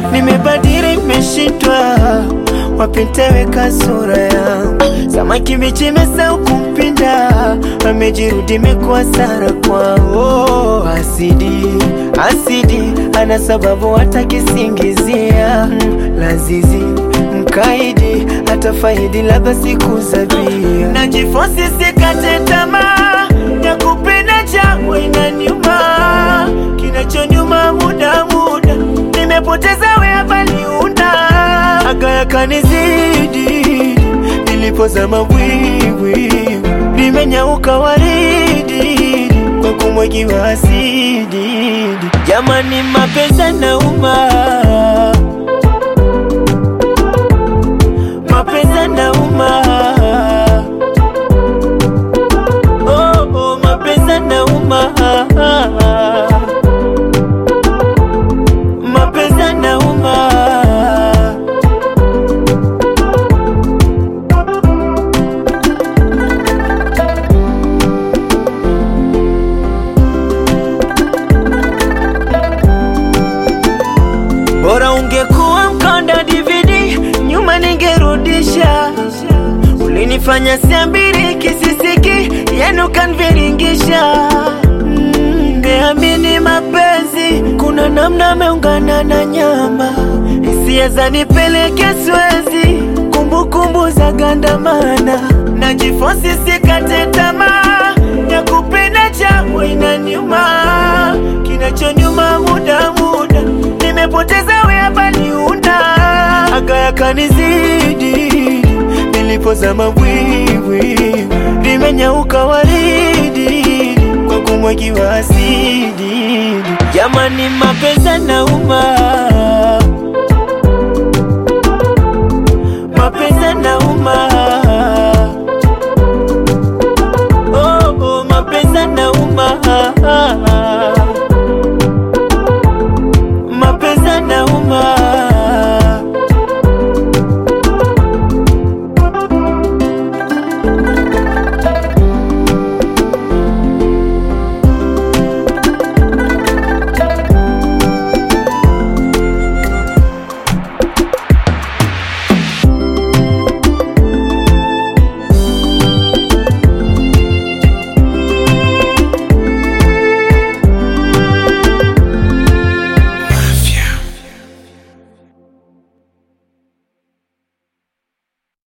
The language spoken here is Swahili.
nimebadili, nimeshindwa wapiteweka sura yangu, samaki mbichi imesahau kumpinda, amejirudi imekuwa sara kwao. Asidi asidi, ana sababu hata kisingizia mm, lazizi mkaidi hata faidi labda siku zabia, najifosi sikate tamaa ya kupenda changu inaniuma, kinachonyuma muda muda nimepoteza wea baliunda aka yakanizidi nilipozama bwiwi limenyauka waridi kwa kumwagiwa asidi. Jamani, mapenzi yanauma, mapenzi yanauma, oh, oh, mapenzi yanauma, mapenzi yanauma. Bora ungekuwa mkonda DVD, nyuma ningerudisha. Ulinifanya siambiri kisisiki, yenu kanviringisha. Mm, Niamini mapenzi, kuna namna ameungana na nyama, hisia zanipeleke Swezi, kumbukumbu za gandamana, najifosi sikate tamaa ya kupenda changu inaniuma, kinachonyuma muda muda nimepoteza wea baliunda aga yakanizidi nilipozama bwiwi limenyauka waridi kwa kumwagiwa asidi. Jamani, mapenzi yanauma,